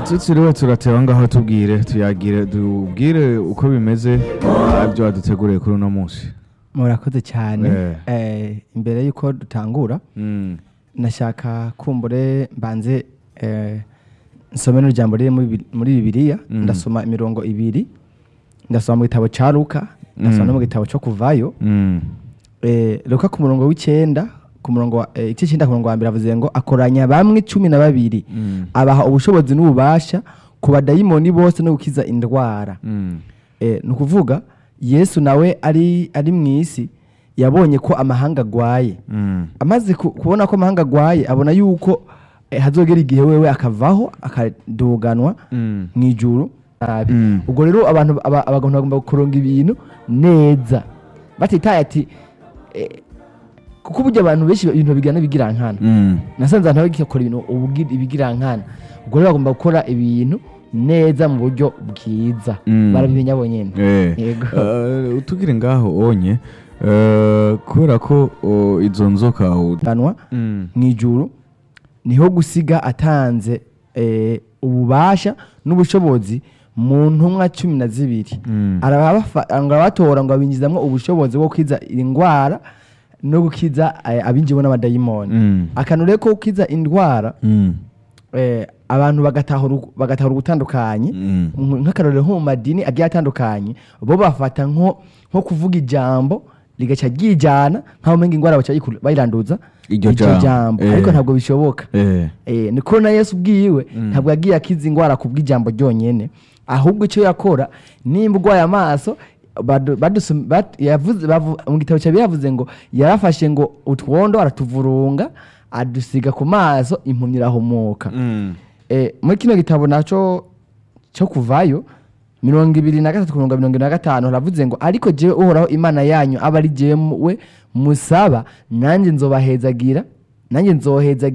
tutiriwe turateba ngaho tubwire tuyagire tubwire uko bimeze ah, ibyo waduteguriye kuri uno munsi murakoze cyane Eh. Eh, imbere y'uko dutangura Mm, nashaka kumbure mbanze eh, nsome n'urujambo riri muri Bi- muri bibiliya Mm. ndasoma imirongo ibiri ndasoma mu gitabo cya luka ndasoma Mm. no mu gitabo cyo kuvayo mm, eh, luka ku murongo w'icyenda ku murongo wa- eh, igice cyenda ku murongo wa mbere avuze ngo akoranya bamwe cumi na babiri mm, abaha ubushobozi n'ububasha ku badayimoni bose no gukiza indwara mm, Eh, ni ukuvuga yesu nawe ari ari mu isi yabonye ko amahanga agwaye mm, amaze ku- kubona ko amahanga agwaye abona yuko eh, hazogera igihe wewe akavaho akaduganwa mm, mu ijuru nabi Mm. ubwo rero abantu aba- abantu bagomba kuronga ibintu neza batitaye ati eh, kuko burya abantu benshi ibintu bigana bigira nkana mm. nasanze abantu bagikora ibintu ubugi- ibigirankana ubwo rero bagomba gukora ibintu neza mu buryo bwiza Mm. barabimenya bonyine Eh, Yego. eh, utugire ngaho onye eh, kubera ko oh, izo nzoka u- ganwa Mm, mu ijuru niho gusiga atanze eh, ububasha n'ubushobozi mu ntumwa cumi na zibiri mm, arabafa- arabatora ngo abinjizamwo ubushobozi bwo gukiza indwara no gukiza eh, abinjiwe n'abadayimoni mm, akantu rero ko gukiza indwara mm, eh, abantu bagatahura bagatahura ugutandukanye mm, nk- nk'akarorero nko mu madini agiye atandukanye bo bafata nko nko kuvuga ijambo rigaca ryijana nk'aho umenga indwara baca bayiku- bayiranduza Iryo iryo jambo, jambo eh. ariko ntabwo bishoboka eh, Eh, niko na yesu ubwiwe ntabwo yagiye akiza indwara ku bw'ijambo ryonyine ahubwo icyo yakora nimba urwaye amaso badu- badusum- bat- yavuze- bavu- mu gitabo cya bibiliya yavuze ngo yarafashe ngo utwondo aratuvurunga adusiga ku maso impumyi irahumuka mm, Eh, muri kino gitabo nacyo cyo kuvayo mirongo ibiri na gatatu ku mirongo mirongo ine na gatanu haravuze ngo ariko jewe uhoraho imana yanyu aba ari jewe musaba nanjye nzobahezagira nanjye nzohezagira